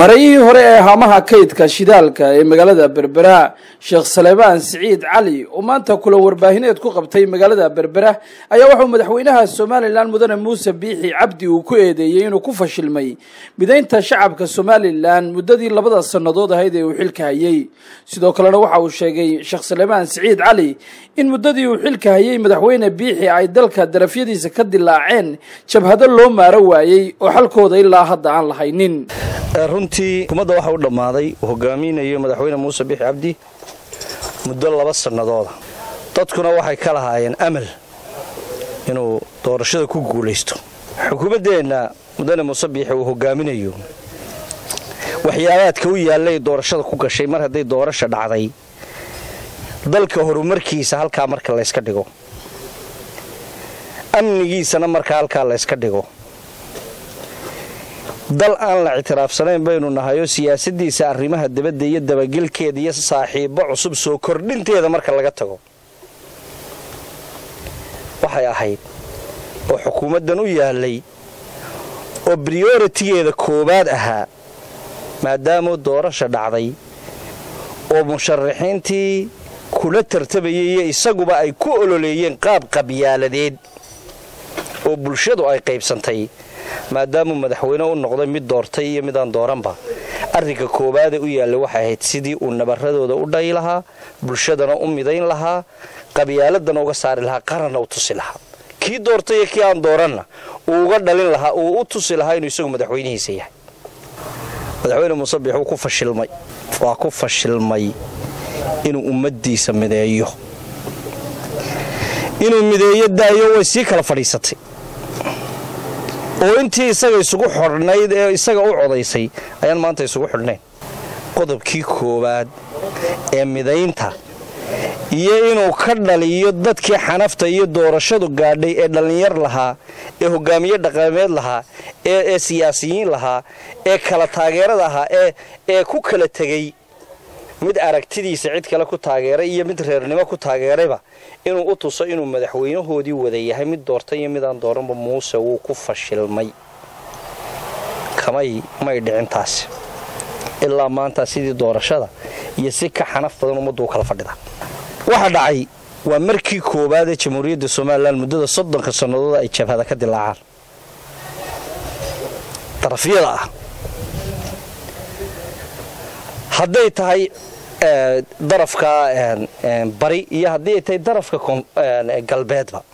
marayihii hore ee haamaha kaydka shidaalka ee magaalada berbera sheekh saleebaan siciid cali oo maanta kula warbaahineed ku qabtay magaalada berbera ayaa wuxuu madaxweynaha somalilan mudane muuse biixi cabdi uu ku eedeeyey inuu ku fashilmay midaynta shacabka somalilan muddadii labada sannadood ahayd ee uu xilka hayey sidoo kalena waxa uu sheegay sheekh saleebaan siciid cali in muddadii uu xilka hayey madaxweyne biixi ay dalka darafyadiisa ka dilaaceen jabhado loo maaro waayey oo xalkooda ilaa hadda aan lahaynin runtii xukuumadda waxa u dhammaaday uu hogaaminayo madaxweyne muuse biixi cabdi muddo laba sannadooda dadkuna waxay ka lahaayeen amal inuu doorashada ku guulaysto xukuumaddeenna mudane muuse biixi uu hogaaminayo waxyaabaadka u yaallay doorashada ku gashay mar hadday doorasha dhacday dalka horumarkiisa halkaa marka layska dhigo amnigiisana marka halkaa layska dhigo dal aan la ictiraafsanayn baynu nahayoo siyaasadiisa arrimaha dabadda iyo dabagelkeeda iyo saaxiibbo cusub soo kordhinteeda marka laga tago waxay ahayd oo xukuumaddan u yaallay oo briyoritigeeda koowaad ahaa maadaamuu doorasha dhacday oo musharaxiintii kula tartabayay iyo isaguba ay ku ololeeyeen qaab qabyaaladeed oo bulshadu ay qaybsantay maadaamuu madaxweyne u noqday mid doortay iyo midaan dooranba arrinka koowaade u yaallay waxay ahayd sidii uu nabaradooda u dhayi lahaa bulshadana u midayn lahaa qabyaaladana uga saari lahaa qaranna u tusi lahaa kii doortay iyo kii aan dooranna uu uga dhalin lahaa uu u tusi lahaa inuu isagu madaxweynihiisa yahay madaxweyne muuse biix wuu ku fashilmay waa ku fashilmay inuu ummaddiisa mideeyo inuu mideeyo daayo way sii kala fadhiisatay oo intii isaga isugu xodhnayd ee isaga u codaysay ayaan maanta isugu xidhnayn qodobkii koowaad ee midaynta iyo inuu ka dhaliyo dadkii xanafta iyo doorashadu gaadhay ee dhallinyar lahaa ee hogaamiye dhaqameed lahaa ee siyaasiyiin lahaa ee kala taageerada ahaa ee ku kala tegey mid aragtidiisa cid kale ku taageeray iyo mid reernimo ku taageerayba inuu u tuso inuu madaxweynahoodii wada yahay mid doortay iyo midaan dooranba muuse wuu ku fashilmay kamay may dhicin taasi ilaa maanta sidii doorashada iyo si ka xanaf badan ummaddu u kala fadhida waxa dhacay waa markii koowaad ee jamhuuriyadda somalilan muddada soddonka sannadood ay jabhada ka dilaacaan darafyada ah hadday tahay darafka bari iyo haddii ay tahay darafka galbeedba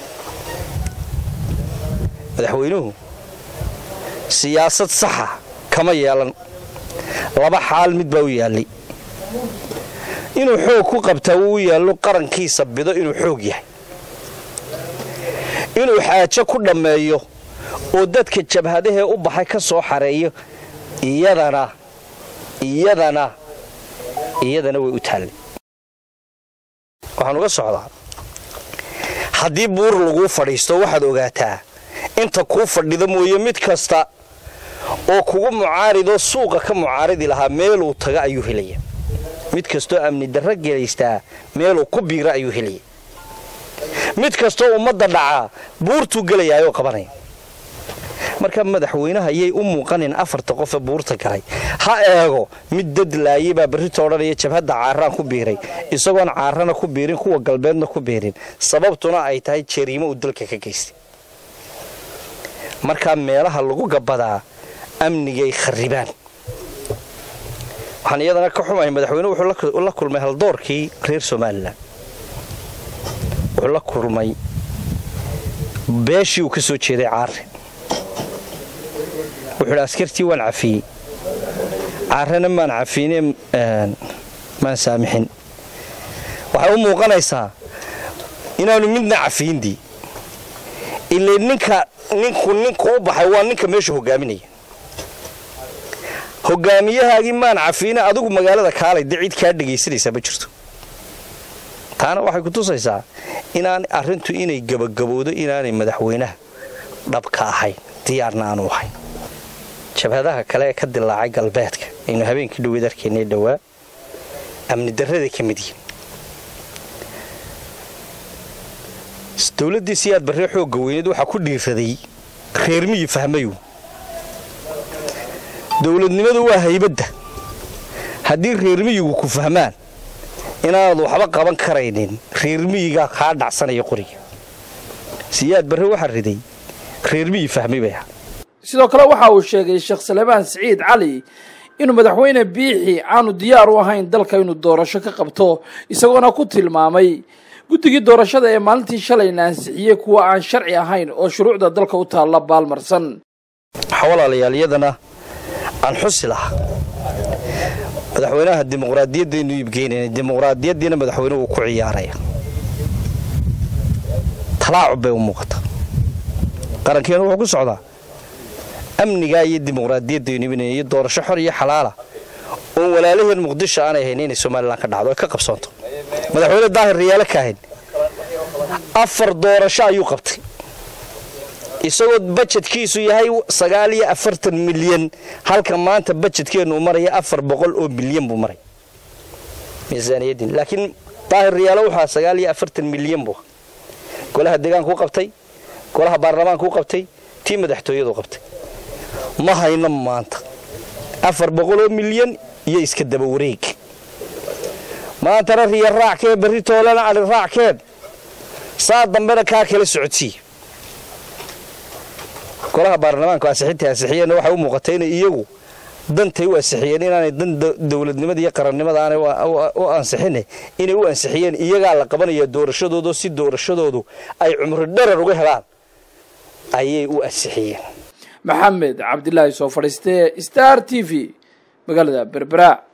madaxweynuhu siyaasad saxa kama yeelan laba xaal mid baa u yaallay inuu xoog ku qabtaa wuu u yaallo qarankiisa bido inuu xoog yahay inuu xaajo ku dhammeeyo oo dadka jabhadahee u baxay ka soo xareeyo iyadana iyadana iyadana way u taallay waxaan uga socdaa haddii buur laguu fadhiisto waxaad ogaataa inta kuu fadhida mooye mid kasta oo kugu mucaaridoo suuqa ka mucaaridi lahaa meeluu taga ayuu helaya mid kastoo amni darro gelaystaa meeluu ku biira ayuu helaya mid kastoo ummadda dhacaa buurtuu gelayaayoo qabanaya marka madaxweynaha yay u muuqanin afarta qofe buurta galay ha eego mid dad laayay baa berrito odhanaya jabhadda caaraan ku biiray isagoon caarana ku biirin kuwa galbeedna ku biirin sababtuna ay tahay jariimo uu dalka ka geystay markaa meelaha lagu gabadaa amnigay kharribaan waxaan iyadana ka xumahay madaxweyne wuxuu la kulmay haldoorkii reer somalilan wuxuu la kulmay beeshii uu ka soo jeeday caare wuxuu idhi askartii waan cafiyey caarena maan cafiyne maan saamixin waxay u muuqanaysaa inaanu midna cafiyindii ile ninka ninku ninku u baxay waa ninka meesha hogaaminaya hogaamiyahaagii maan cafiine adigu magaalada kaalay de cid kaa dhegaysanaysaa ma jirto taana waxay ku tusaysaa inaan arrintu inay gabagabowdo inaanay madaxweynaha dhabka ahayn diyaarna aanu ahayn jabhadaha kale ee ka dilaacay galbeedka aynu habeenkii dhoweed arkaynay dhowaa amni darraday ka mid yihin dowladdii siyaad barree xoogga weyneed waxaa ku dhiiraday reermihii fahmayu dowladnimadu waa haybadda haddii reermiyigu ku fahmaan inaanad waxba qaban karaynin reermiyigaa kaa dhacsanaya qoriga siyaad barre waxaa riday reermiyi fahmay bay ahaa sidoo kale waxa uu sheegay sheekh salebaan siciid cali inuu madaxweyne biixi aanu diyaar u ahayn dalka inuu doorasho ka qabto isagoona ku tilmaamay guddigii doorashada ee maalintii shalayna ansixiyey kuwa aan sharci ahayn oo shuruucda dalka u taalla baalmarsan waxaa walaalayaal iyadana aan xusi lahaa madaxweynaha dimuqraadiyaddaynu iibgeynayna dimuqraadiyaddiina madaxweynuhu uu ku ciyaaraya talaacub bay u muuqata qarankeenu wuxuu ku socdaa amnigaa iyo dimuqraadiyaddaynu iibinaya iyo doorasho xor iyo xalaala oon walaalaheen muqdisho aanay hayn inay somalilan ka dhacdo ay ka qabsoonto madaxweyne daahir riyaalo kaahin afar doorasho ayuu qabtay isagoo bajedkiisu yahay sagaal iyo afartan milyan halka maanta bajedkeennu maraya afar boqol oo milyan buu maray miisaaniyaddiin laakiin daahir riyaalo wuxua sagaal iyo afartan milyan buu golaha deegaankuu qabtay golaha baarlamaankuu qabtay tii madaxtooyadu qabtay ma hayno maanta afar boqoloo milyan iyo iska daba wareeg maantana riya raackee barri toolana ali raackeen saa dambena kaa kala socodsii golaha baarlamaanku ansixintai ansixiyeenna waxay u muuqatay inay iyagu dantay u ansixiyeen inaanay dan dowladnimada iyo qarannimada aanay u ansixine inay u ansixiyeen iyagaa la qabanaya doorashadoodo si doorashadoodu ay cumri dharar uga helaan ayay u ansixiyeen maxamed cabdilaahi soo fadhiistee star t v magaalada berbera